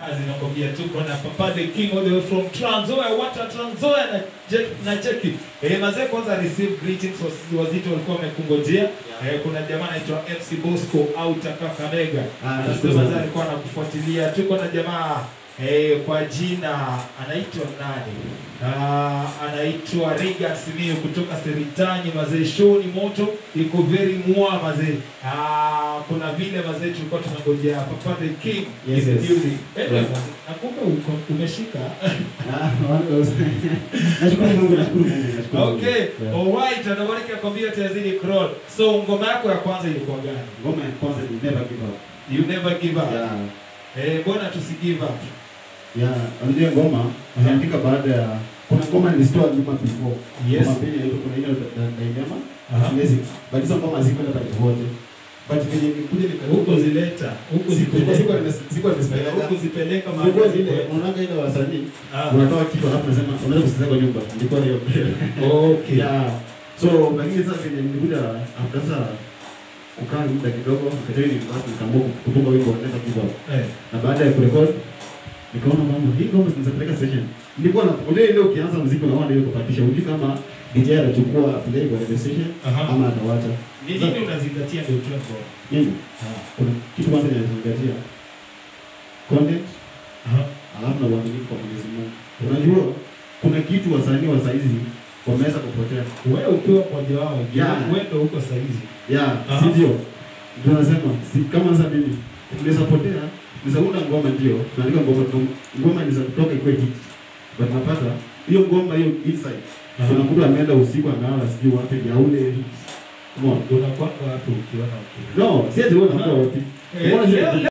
Azinakwambia tuko na Papa the King all the way from Trans Nzoia, what a Trans Nzoia na, je- na cheki. Eh, mazee kwanza receive greetings wasi- wazito walikuwa wamekungojea. Eh, kuna jamaa anaitwa MC Bosco au Kakamega. Ah, Anasema nashukuru mazee sana. alikuwa anakufuatilia. Tuko na jamaa eh, kwa jina anaitwa nani? Ah, anaitwa Regan Simiyu kutoka Seritanyi mazee, show ni moto, iko very mwa mazee. Ah, kuna vile mazee tulikuwa tunangojea Papa the King Yes, in the yes. building. Eh, Yeah. nakumbe uko- umeshika. Ah, wale- Nashukuru Mungu, nashukuru Mungu, nashukuru Mungu. Okay, Yeah. alright, anabariki akwambia tazidi crawl. So ngoma yako ya kwanza ilikuwa gani? Ngoma ya kwanza ni Never Give Up. You never give up. Yeah. Eh, mbona tusi give up? Yeah, unajua ngoma niandika baada ya kuna ngoma nilitoa nyuma before. Yes. Ngoma mbili ile kuna ile na Daima. Aha. Amazing. But hizo ngoma zikwenda pale wote. But venye nikuja nika Huko zileta, huko Siku- zipeleka. siku nimes- siku nimespeleka. Huko zipeleka Nilikuwa mahali zile zile. unaanga ile wasanii Ah. unatoa kitu alafu unasema unaweza kusikiza kwa nyumba. Nilikuwa hiyo. Okay. Yeah. So lakini sasa venye nilikuja after sasa kukaa muda kidogo nikajua ni basi nikaamua kutunga wimbo wa Never Give Up. Eh. na baada ya kurekod nikaona mambo hii ngoma zinazapeleka session nilikuwa na unajua ile ukianza muziki unaona ile kupatisha hujui kama DJ atachukua play kwa ile session Aha. ama atawacha Ni nini unazingatia ndio utoe ngoma? nini Ah. kuna kitu kwanza ninazingatia content Aha. alafu na uaminifu kwa Mwenyezi Mungu unajua kuna kitu wasanii wa saizi wameweza kupotea Wewe ukiwa mmoja wao, Yeah. wewe ndio uko saizi. yeah Aha. si ndio ndio nasema si kama sasa mimi naweza potea naweza unda ngoma ndio naandika ngoma ngoma inaweza kutoka ikuwe hit but napata hiyo ngoma hiyo inside Aha. kuna mtu ameenda usiku analala sijui wapi ya ule hit Come on. Unakwanga wapi ukiona ukiona? no si ati wewe unakuwa wapi Eh, Mbona si- leo-